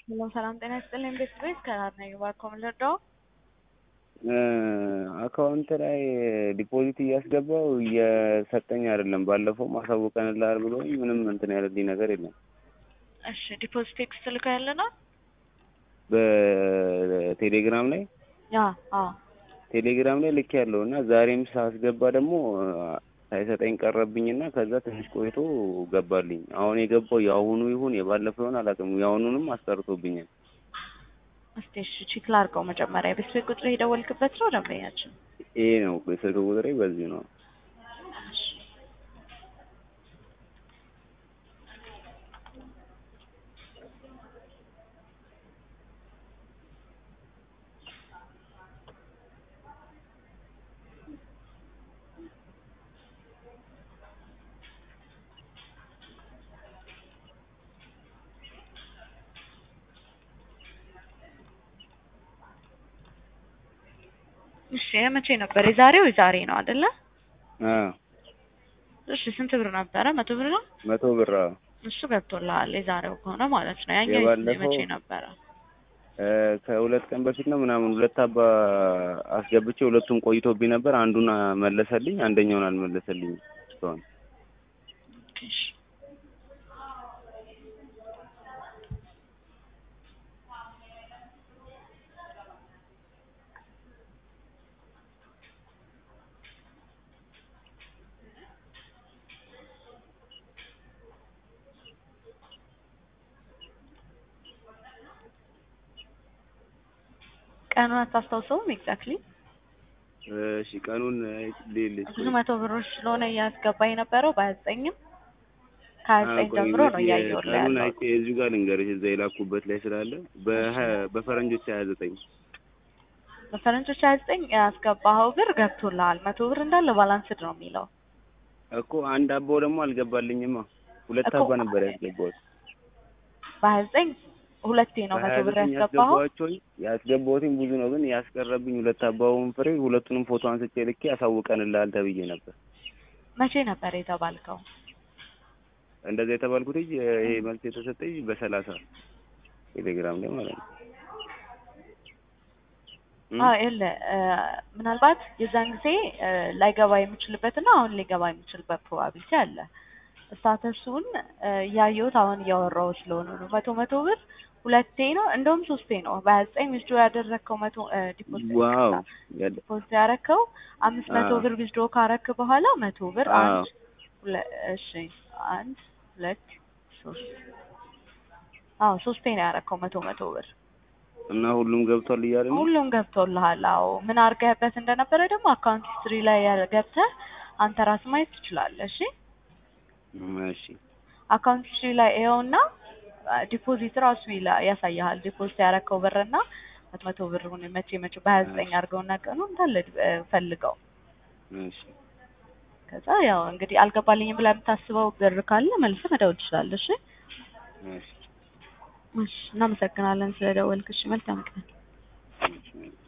ሰላም ሰላም፣ ጤና ይስጥልኝ ቤተሰቦች ከራር ነኝ ባርኮ ምልርዳው አካውንት ላይ ዲፖዚት እያስገባው እየሰጠኝ አይደለም። ባለፈው ማሳወቀንልሃል ብሎ ምንም እንትን ያለልኝ ነገር የለም። እሺ ዲፖዚት ቴክስት ልከው ያለ ነው በቴሌግራም ላይ ያ አዎ ቴሌግራም ላይ ልክ ያለው እና ዛሬም ሳስገባ ደግሞ ሳይሰጠኝ ቀረብኝና ከዛ ትንሽ ቆይቶ ገባልኝ። አሁን የገባው የአሁኑ ይሁን የባለፈው ይሁን አላውቅም። የአሁኑንም አስጠርቶብኛል። እስቲ እሺ ቼክ ላድርገው መጀመሪያ። የቤተሰብ ቁጥር የደወልክበት ነው ደንበኛችን? ይሄ ነው የስልክ ቁጥሬ፣ በዚህ ነው። እሺ መቼ ነበር? የዛሬው የዛሬ ነው አይደለ? አዎ እሺ ስንት ብር ነበረ? መቶ ብር ነው። መቶ ብር አዎ። እሱ ገብቶልሃል የዛሬው ከሆነ ማለት ነው። ያኛው የባለፈው- መቼ ነበረ? እ ከሁለት ቀን በፊት ነው ምናምን ሁለት አባ አስገብቼ ሁለቱም ቆይቶብኝ ነበር። አንዱን መለሰልኝ፣ አንደኛውን አልመለሰልኝም እስካሁን። እሺ ቀኑን አታስታውሰውም? ኤግዛክትሊ እሺ ቀኑን ልልሽ ብዙ መቶ ብሮች ስለሆነ እያስገባ የነበረው በሀያ ዘጠኝም ከሀያ ዘጠኝ ጀምሮ ነው እያየሁልህ ቀኑን ያለው። አይቼ እዚሁ ጋር ልንገርሽ እዛ የላኩበት ላይ ስላለ በሀያ- በፈረንጆች ሀያ ዘጠኝ በፈረንጆች ሀያ ዘጠኝ ያስገባኸው ብር ገብቶልሃል። መቶ ብር እንዳለ ባላንስድ ነው የሚለው እኮ አንድ አባው ደግሞ አልገባልኝማ። ሁለት እኮ- አባ ነበር ያስገባሁት። በሀያ ዘጠኝ ሁለቴ ነው መቶ በሀያ ብር ዘጠኝ ያስገባኸው። ያስገባኋቸው ያስገባሁትም ብዙ ነው፣ ግን ያስቀረብኝ ሁለት አባውን ፍሬ ሁለቱንም ፎቶ አንስቼ ልኬ ያሳውቀንልሃል ተብዬ ነበር። መቼ ነበር የተባልከው? እንደዛ የተባልኩት ይሄ መልስ የተሰጠኝ በሰላሳ ቴሌግራም ላይ ማለት ነው። እም? አዎ የለ ምናልባት የዛን ጊዜ እ ላይገባ የሚችልበትና አሁን ሊገባ የሚችልበት ፕሮባቢሊቲ አለ። ስታተሱን እ እያየሁት አሁን እያወራሁ ስለሆነ ነው። መቶ መቶ ብር ሁለቴ ነው እንደውም ሶስቴ ነው። በሀያ ዘጠኝ ዊዝድሮ ያደረግከው መቶ እ ዲፖዚት ዋው ያለ ዲፖዚት ያደረግከው አምስት መቶ አዎ። ብር ዊዝድሮ ካረክ በኋላ መቶ ብር አዎ። አንድ ሁለ- እሺ አንድ ሁለት ሶስት አዎ ሶስቴ ነው ያደረግከው መቶ መቶ ብር እና ሁሉም ገብቷል እያለ ነው። ሁሉም ገብቶልሃል። አዎ ምን አድርገህበት እንደነበረ ደግሞ አካውንት ሂስትሪ ላይ ያ- ገብተህ አንተ ራስህ ማየት ትችላለህ። እሺ እም፣ እሺ አካውንት ሂስትሪ ላይ ይኸውና ዲፖዚት ራሱ ይላ- ያሳይሃል። ዲፖዚት ያደረከው ብርና መቶ መቶ ብሩን መቼ መቼ በሀያ ዘጠኝ አድርገውና ቀኑ እንዳለ እ ፈልገው እሺ ከዛ ያው እንግዲህ አልገባልኝም ብላ የምታስበው ብር ካለ መልሰህ መደወል ትችላለህ። እሺ እሺ እሺ እናመሰግናለን ስለደወልክ። እሺ መልካም ቀን። እሺ